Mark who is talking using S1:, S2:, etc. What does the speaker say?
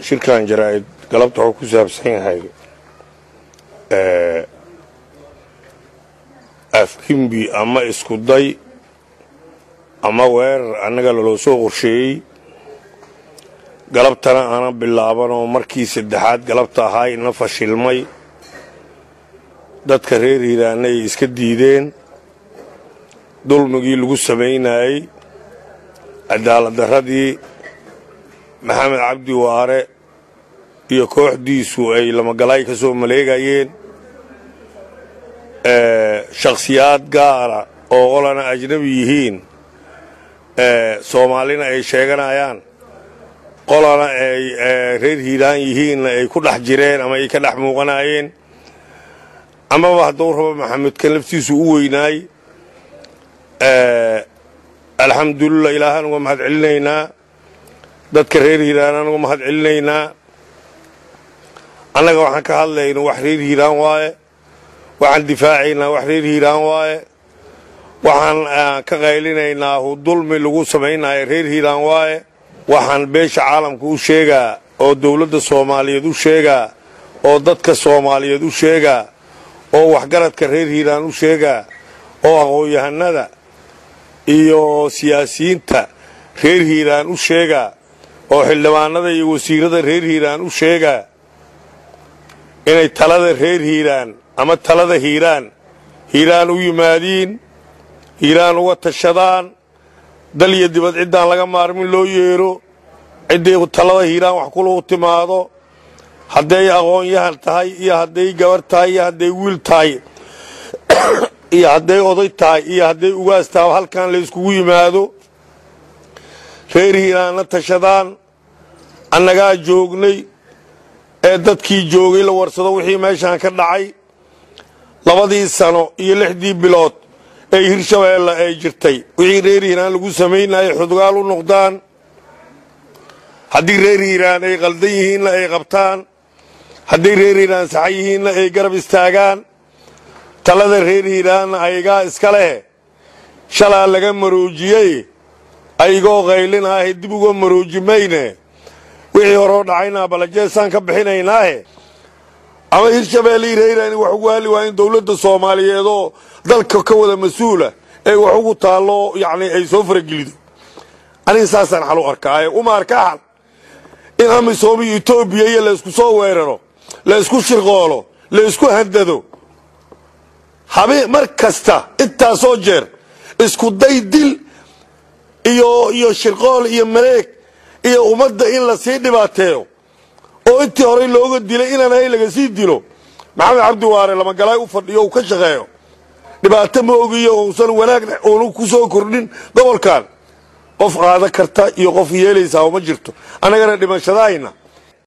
S1: shirkan jaraa'id galabta wuxuu ku saabsan yahay afkimbi ama iskuday ama weerar annaga laloo soo qorsheeyey galabtana aanan bilaaban oo markii saddexaad galabta ahaa ina fashilmay dadka reer hiiraanna ay iska diideen dulmigii lagu samaynayey cadaaladdarradii maxamed cabdi waare iyo kooxdiisu ay lamagalaay ka soo maleegayeen shakhsiyaad gaara oo qolana ajnabi yihiin soomaalina ay sheeganayaan qolana ay reer hiiraan yihiinna ay ku dhex jireen ama ay ka dhex muuqanayeen amaba hadduu rabo maxamedkan laftiisu u weynaay alxamdulilah ilaahaan uga mahad celinaynaa dadka reer hiiraanaan uga mahad celinaynaa annaga waxaan ka hadlayno wax reer hiiraan waaye waxaan difaacaynaa wax reer hiiraan waaye waxaan ka qaylinaynaa dulmi lagu samaynayo reer hiiraan waaye waxaan beesha caalamka u sheegaa oo dawladda soomaaliyeed u sheegaa oo dadka soomaaliyeed u sheegaa oo waxgaradka reer hiiraan u sheegaa oo aqoon-yahanada iyo siyaasiyiinta reer hiiraan u sheegaa oo xildhibaanada iyo wasiirada reer hiiraan u sheegaa inay talada reer hiiraan ama talada hiiraan hiiraan u yimaadiin hiiraan uga tashadaan dal iyo dibad ciddaan laga maarmin loo yeero ciddii talada hiiraan wax kulagu timaado hadday aqoon-yahan tahay iyo hadday gabar tahay iyo hadday wiil tahay iyo hadday oday tahay iyo hadday ugaas tahay halkan la yskugu yimaado reer hiiraanna tashadaan annagaa joognay ee dadkii joogay la warsado wixii meeshaan ka dhacay labadii sano iyo lixdii bilood ee hirshabeelle ay jirtay wixii reer hiiraan lagu samaynayay xudgaal u noqdaan haddii reer hiiraan ay qaldan yihiinna ay qabtaan hadday reer hiiraan saxan yihiinna ay garab istaagaan talada reer hiiraanna aygaa iska leh shalaa laga maroojiyey aygoo qaylinaahe dib uga marooji mayne wixii horoo dhacayna balajeesaan ka bixinaynaahe ama hirshabeelle iyo reer hiiraan wax ugu hali waa in dawladda soomaaliyeedoo dalka ka wada mas-uula ee wax ugu taallo yacni ay soo faragelido aniga saasaan xal u arkaaye uma arka xal in amisom iyo etoobiya iyo laysku soo weeraro la ysku shirqoolo la ysku handado habe mar kasta intaasoo jeer isku day dil iyo iyo shirqool iyo maleeg iyo ummadda in la sii dhibaateeyo oo intii horey looga dilay inaan hay laga sii dilo maxamed cabdi waare lamagalaay u fadhiyo uu ka shaqeeyo dhibaato ma ogiyo uusan wanaagna uunu ku soo kordhin gobolkan qof qaada karta iyo qof yeelaysaa uma jirto annagana dhimashadahayna